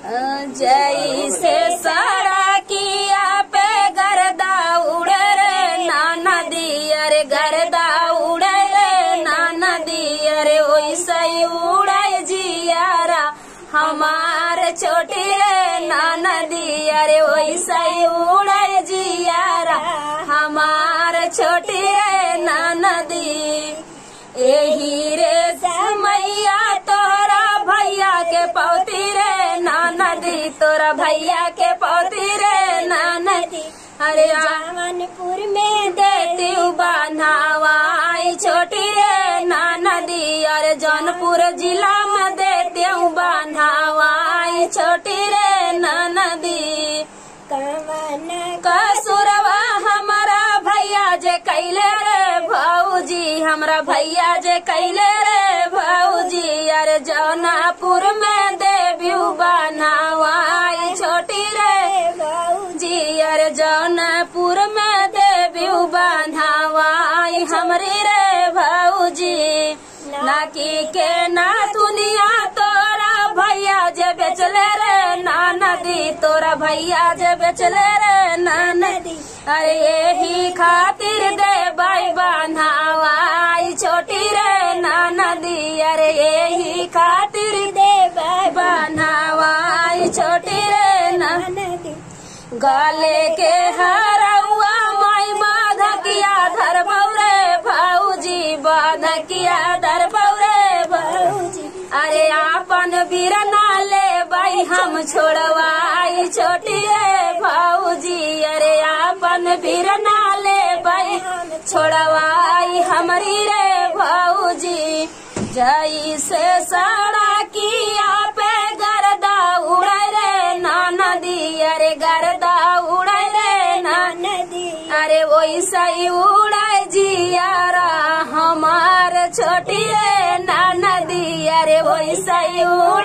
जैसे सड़किया पे गर्दा उड़े रे नाना दिया रे गर्दा उड़े रे नाना दिया रे वैसे ही उड़े जियारा हमार छोटी रे नाना दिया रे वैसे ही उड़े जियारा हमार छोटी रे नाना दी एही रे मैया तोरा भैया के पौती रे नाना दी तोरा भैया के पौती रे नाना दी अरे जवानपुर में देती बनावाई छोटी रे नाना दी अरे जौनपुर जिला में देती बनावाई छोटी रे नाना दी कवन कसुरवा हमारा भैया जे कैले रे भौजी हमरा भैया जे कैले रे भौजी अरे जौनापुर में देवी बनावाई छोटी रे जी अरे जौनापुर में देवी बनावाई हमरी रे भौजी नाकी के ना दुनिया तोरा भैया जे बेचले रे नाना दी तोरा भैया जे बेचले रे नाना दी अरे यही खातिर दे बाई बनावाई छोटी रे नाना दी अरे यही खातिर दे बाई बनावाई छोटी रे नाना गले के हरौआ माई बाधकिया धर बौरे भौजी बाधकिया धर बौरे भौजी अरे आपन बिरना ले बाई हम छोड़वाई छोटी रे भौजी अरे आपन बिरना ले बाई छोड़वाई हमरी रे भौजी जई से सड़किया पे गर्दा उड़े रे नाना दी अरे गर्दा उड़े रे नाना अरे वैसा ही उड़े जियारा हमार छोटी रे नाना दी अरे वैसा ही उड़े